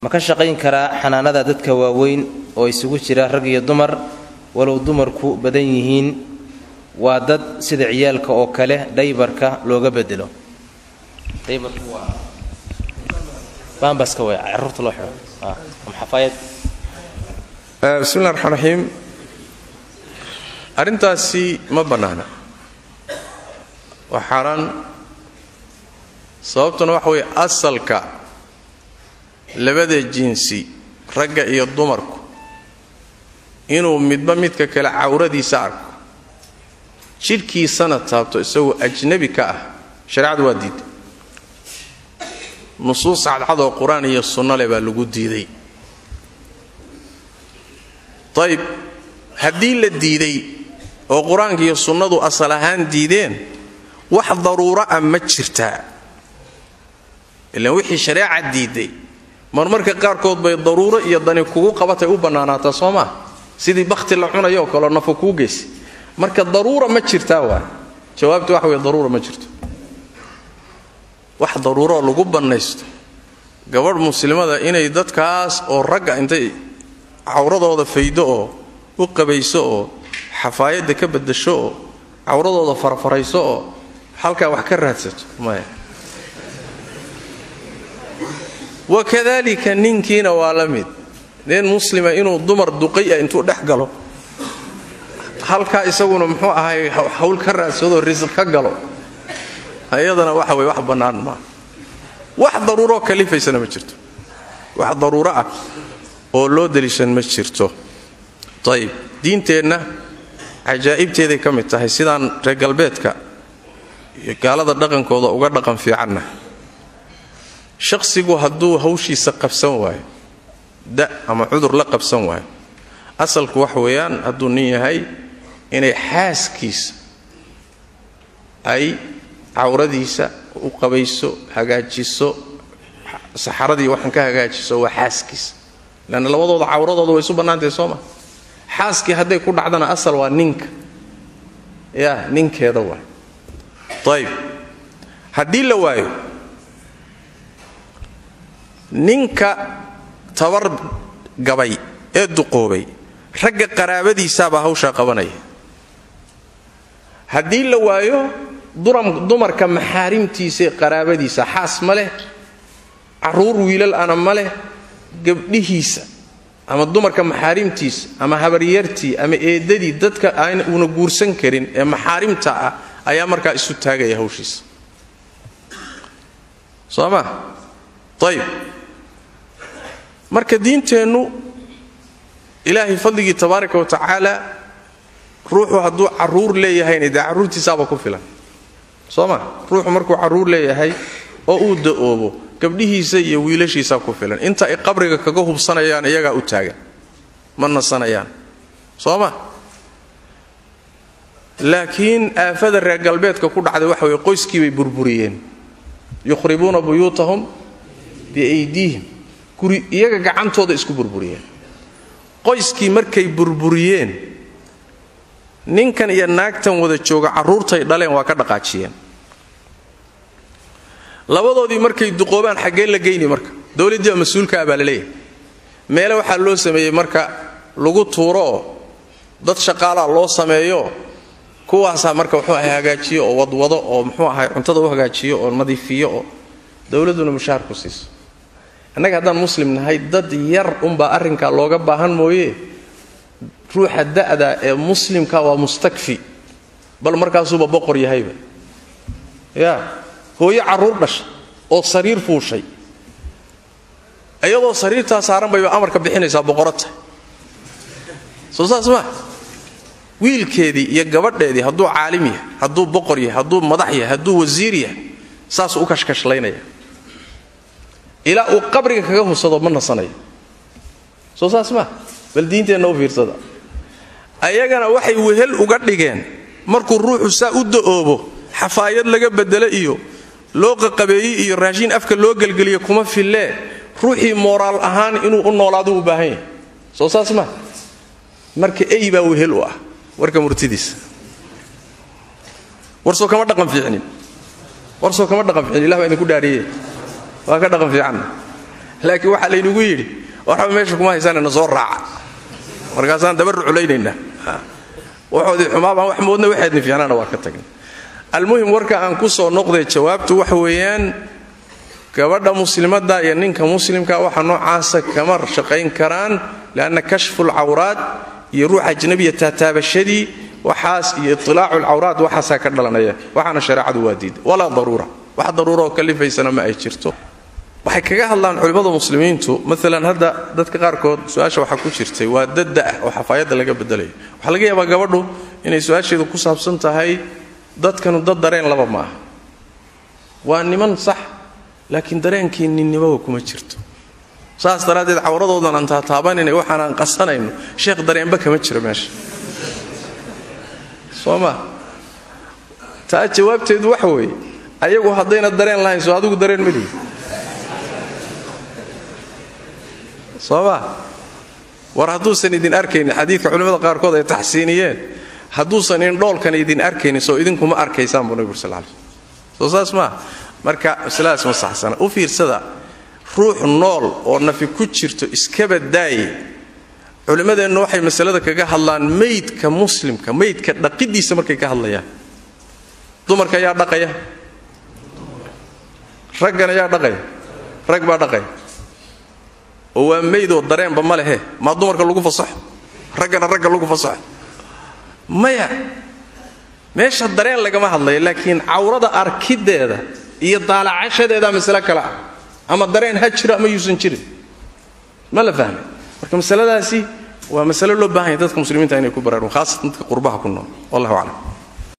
ma ka shaqayn karaa xanaanada dadka waaweyn oo isugu jira rag iyo dumar walow dumarku badan yihiin waa dad sida ciyaalka oo kale dhaybarka looga bedelo bambaska way caruurta loo xidho ama xafaayad bismillahi raxmaan raxiim arrintaasi ma bannaana waa xaaraan sababtuna waxa weeye asalka labada jinsi ragga iyo dumarku inuu midba midka kale cawradiisa arko jidhkiisana taabto isagoo ajnabi ka ah shareecadu waa diiday nusuus cadcad oo qur-aan iyo sunno leh baa lagu diiday ayib haddii la diiday oo qur-aanka iyo sunnadu asal ahaan diideen wax daruuro ah ma jirtaa ilaan wixii shareeca diiday marmarka qaarkood bay daruuro iyo dani kugu qabatay u bannaanaataa soo maa sidii bakhti la cunayo oo kaleo nafa kuu geysay marka daruura ma jirtaa waa jawaabtu waxa wey daruura ma jirto wax daruuroo lagu bannaysto gabadh muslimada inay dadkaas oo ragga intay cawradooda faydo oo u qabayso oo xafaayadda ka baddasho oo cawradooda farfarayso oo halkaa wax ka raadsato maya wakadalika ninkiina waa la mid nin muslima inuu dumar duqay ah intuu dhex galo halkaa isaguna muxuu ahay hawl ka raadsado risq ka galo ayadana waxa wey wax bannaan maa wax daruuroo kalifaysana ma jirto wax daruuro ah oo loo daliishan ma jirto ayib diinteenna cajaa'ibteeday ka mid tahay sidaan reer galbeedka iyo gaalada dhaqankooda uga dhaqan fiicanna shaqsigu hadduu hawshiisa qabsan waayo da ama cudur la qabsan waayo asalku wax weeyaan hadduu nin yahay inay xaaskiisa ay cawradiisa u qabayso hagaajiso saxaradii waxaan ka hagaajiso waa xaaskiisa leanna labadooda cawradooda way isu bannaantahay soo ma xaaskii hadday ku dhacdana asal waa ninka ya ninkeeda waay ayib haddii la waayo ninka tabar gabay ee duqoobay ragga qaraabadiisaabaa hawshaa qabanaya haddii la waayo dumarka maxaarimtiisaee qaraabadiisa xaas ma leh caruur wiilal ana ma leh gabdhihiisa ama dumarka maxaarimtiisa ama habaryartii ama eedadii dadka aan una guursan karin ee maxaarimta ah ayaa markaa isu taagaya hawshiisa soo ma ayib marka diinteennu ilaahay fadligii tabaaraka wa tacaala ruuxu hadduu caruur leeyahayna dee carruurtiisaaba ku filan soo ma ruuxu markuu carruur leeyahay oo uu da'oobo gabdhihiisa iyo wiilashiisaa ku filan inta ay qabriga kaga hubsanayaan iyagaa u taagan ma nasanayaan soo ma laakiin aafada reer galbeedka ku dhacday waxa weye qoyskiibay burburiyeen yukhribuuna buyuutahum biaydiihim guri iyaga gacantooda isku burburiyeen qoyskii markay burburiyeen ninkan iyo naagtan wada jooga carruurtay dhaleen waa ka dhaqaajiyeen labadoodii markay duqoobaan xaggee la geyni marka dowladdii oo mas-uulka ah baa la leeyahay meele waxaa loo sameeyey marka lagu tuuro oo dad shaqaalaa loo sameeyo kuwaasaa marka wuxuu ahay hagaajiyo oo wadwado oo muxuu ahay cuntada u hagaajiyo oo nadiifiyo oo dowladduna mushaar ku siiso annaga haddaan muslim nahay dad yar unbaa arrinkaa looga baahan mooye ruuxa da'da ee muslimka waa mustakfi bal markaasuuba boqor yahayba ya hooyo carruur dhasha oo sariir fuushay iyadoo sariirtaa saaran bayba amarka bixinaysaa boqorata soo saas maa wiilkeedii iyo gabadheedii hadduu caalim yahay hadduu boqor yahay hadduu madax yahay hadduu wasiir yahay saasuu u kashkashlaynaya ilaa uu qabriga kaga hubsado ma nasanayo soo saas maa bal diinteenna u fiirsada ayagana waxay wehel uga dhigeen markuu ruuxu saa u da'oobo xafaayad laga bedelo iyo loo qaqabeeyey iyo raashiin afka loo gelgeliyo kuma fillee ruuxii mooraal ahaan inuu u noolaado u baahan yahay soo saas maa marka ey baa wehel u ah warka murtidiisa warsoo kama dhaqan fiicnin warsoo kama dhaqan fiicnin ilah baa idinku dhaariye waa ka dhaqan fiicanna laakiin waxaa laynagu yidhi waxba meesha kuma haysaanana soo raaca markaasaan daba ruculaynaynaa waxoodii xumaabaan wax moodna waxaydni fiicnaana waa ka tagna almuhim warka aan ku soo noqday jawaabtu waxa weeyaan gabadha muslimadda iyo ninka muslimka waxa noocaasa kama shaqayn karaan lianna kashfu lcawraad iyo ruux ajnabiya taataabashadii waxaas iyo itilaacu lcawraad waxaasaa ka dhalanaya waxaana shareecadu waa diida walaa daruura wax daruura oo kalifaysana ma ay jirto waxay kaga hadlaan culimmada muslimiintu maalan hadda dadka qaarkood su-aasha waxaa ku jirtay waa dad da-ah oo xafaayadda laga bedelayo waxaa laga yaabaa gabadhu inay su-aasheedu ku saabsan tahay dadkanu dad dareen laba ma aha waa niman sax laakiin dareenkii ninnimaba kuma jirto saas daraaddeed cawradoodan aan taataabanayna waxaan aan qasanayno sheekh dareenba kama jiro meesha soo ma taa jawaabteedu waxa weeye ayagu haddayna dareen lahayn soo adigu dareen ma lihi soo ma war hadduusan idin arkaynin xadiidka culimmada qaarkood ay taxsiiniyeen hadduusan indhoolkan idin arkaynin soo idinkuma arkaysaan buu nabig ur sal lay soo saas maa marka masladaas ma saxsana u fiirsada ruux nool oo nafi ku jirto iskaba daaye culimmadeennu waxay masalada kaga hadlaan maydka muslimka maydka dhaqidiisa markay ka hadlayaan dumarka ayaa dhaqaya raggan ayaa dhaqaya rag baa dhaqaya oo waa maydoo dareenba ma lehe maa dumarka lagu fasaxo raggana ragga lagu fasaxo maya meesha dareen lagama hadlayo laakiin cawrada arkideeda iyo daalacashadeeda masale kale ah ama dareen ha jiro ama yuusan jirin ma la fahmay marka masaladaasi waa masale loo baahan yahy dadka muslimiinta inay ku baraarun khaasatan dadka qurbaha ku nool wallahu aclam